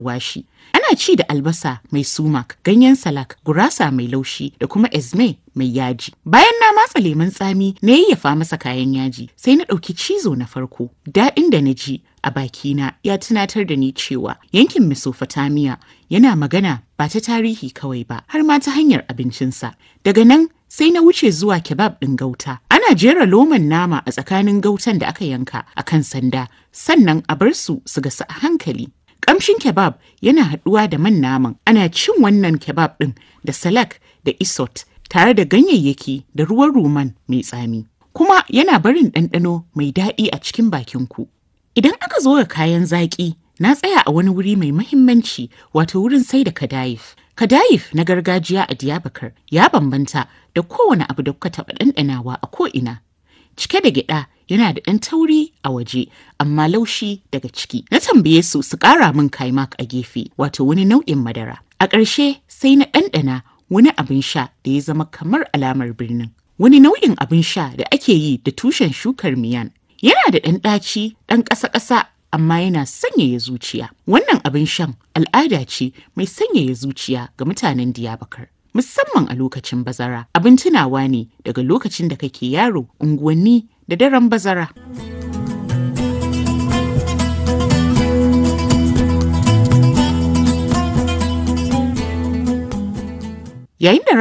washi. Ana ci da albasa mai sumak, ganyen salak, gurasa mai laushi da kuma ezme mai yaji. Bayan na matsa lemun tsami na yayyafa masa kayan yaji, sai na ɗauki cizo na farko. Daɗin da na ji a bakina ya tunatar da ni cewa yankin Mesopotamia yana magana ba ta tarihi kawai ba, har ma ta hanyar abincinsa. Daga nan sai na wuce zuwa kebab ɗin gauta. Ana jera loman nama a tsakanin gautan da aka yanka a kan sanda, sannan a bar su su gasu a hankali. Kamshin kebab yana haɗuwa da man naman. Ana cin wannan kebab ɗin da salak da isot tare da ganyayyaki da ruwan ruman mai tsami. Kuma yana barin ɗanɗano mai daɗi a cikin bakinku. Idan aka zo ga kayan zaƙi, na tsaya a wani wuri mai mahimmanci wato wurin sai da kadayif. Kadayif na gargajiya a Diyabakar ya bambanta da kowane abu da kuka taɓa ɗanɗanawa a ko'ina. Cike da gyaɗa yana da ɗan tauri a waje amma laushi daga ciki. Na tambaye su su ƙara min kaimak a gefe wato wani nau'in madara. A ƙarshe sai na ɗanɗana wani abin sha da ya zama kamar alamar birnin. Wani nau'in abin sha da ake yi da tushen shukar miyan. Yana da ɗan ɗaci ɗan ƙasa-ƙasa amma yana sanyaya zuciya. Wannan abin shan al'ada ce mai sanyaya zuciya ga mutanen Diyabakar. Musamman a lokacin bazara, abin tunawa ne daga lokacin da kake yaro unguwanni da daren bazara. Yayin da